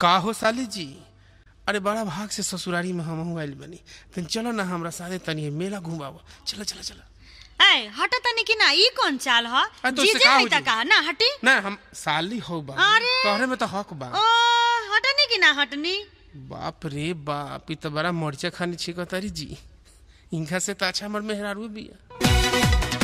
का हो साली जी अरे बड़ा भाग से ससुरारी में हम आइल बनी तन चलो ना हमरा साथे तनी मेला घुमाव चलो चलो चलो ए हट तनी कि ना ई कौन चाल ह अरे तो उससे जीजे का है हो त जी? का ना हटी ना हम साली हो बा अरे। तोहरे में तो हक बा ओ हटनी कि ना हटनी बाप रे बाप ई तो बड़ा मरचा खानी छिको तारी जी इनका से तो अच्छा हमर मेहरारू बिया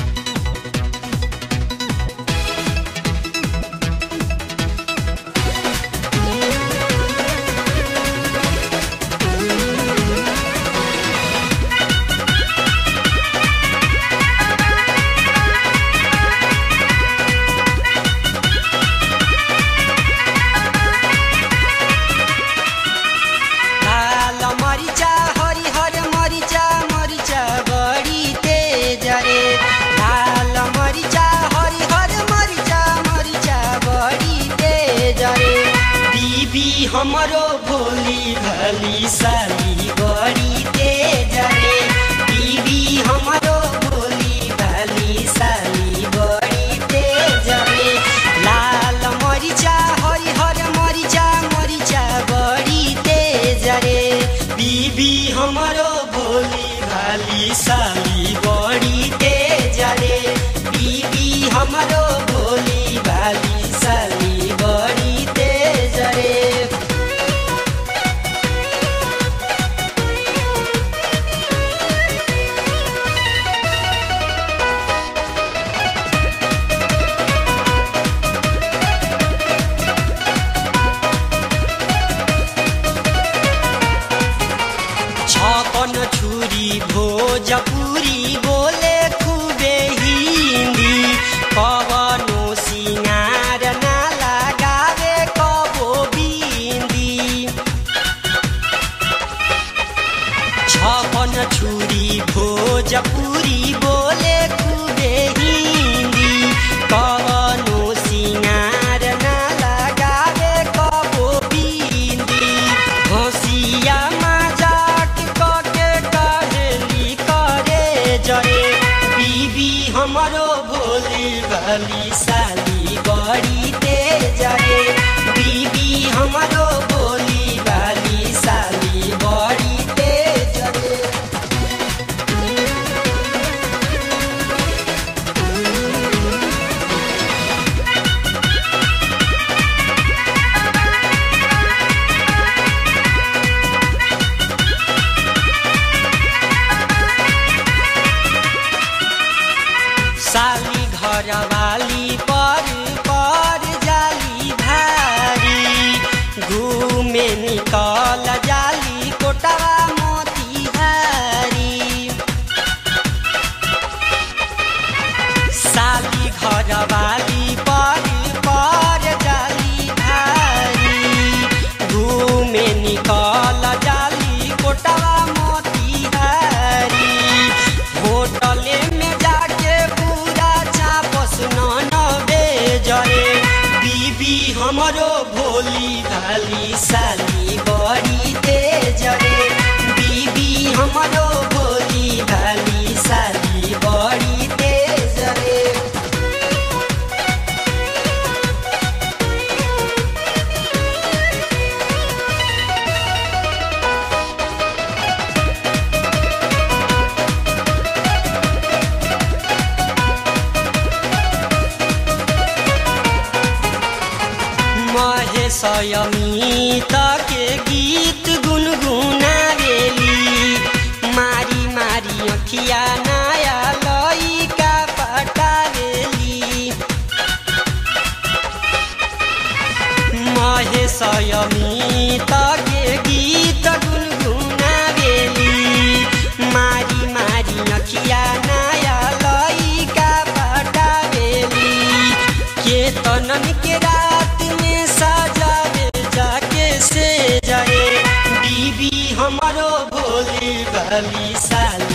लाल मरिचा हरिहर मरिचा मरिचा बढी तेज रे लाल मरिचा हरिहर मरिचा मरिचा बढी तेज रे बीबी हमरो भोली भली साली बढी तेज रे बीबी हमरो भोली भली साली बढी तेज रे लाल मरिचा हरिहर मरिचा मरिचा बढी तेज रे बीबी हमरो भोली भाली साली बढी तेज रे बीबी हमरो भोली भाली साली बढी तेज रे छपन छुरी भोजपुरी बोले खुबे हिन्दी कवनो सिंगार ना लगावे कबो बिन्दी छपन छुरी भोजपुरी बोले खुबे हिन्दी कवनो सिंगार ना लगावे कबो बिन्दी हँसिया मजाक कके कहेली करे जरे बीबी हमरो भोली भाली साली बड़ी तेज रे बीबी हमरो भोली भाली साली बड़ी तेज रे साली घरवाली पर पर जाली भारी घूमे निकल जाली कोटवा मोतिहारी साली घरवाली पर पर जाली भारी घूमे निकल जाली कोटवा मोतिहारी होटले में जाके पूरा चापस न बेजरे बीबी हमरो भोली भाली साली बड़ी तेज रे बीबी हमरो भोली भाली साली बड़ी तेज रे महेशयमित के गीत गुनगुनावेली मारी मारी अखिया नया लइका पटावेली महेशयमित के गीत गुनगुनावेली मारी मारी अखिया नया लइका पटावेली केतनन के रात में सजावे जाके से जाए बीबी हमरो भोली भाली साली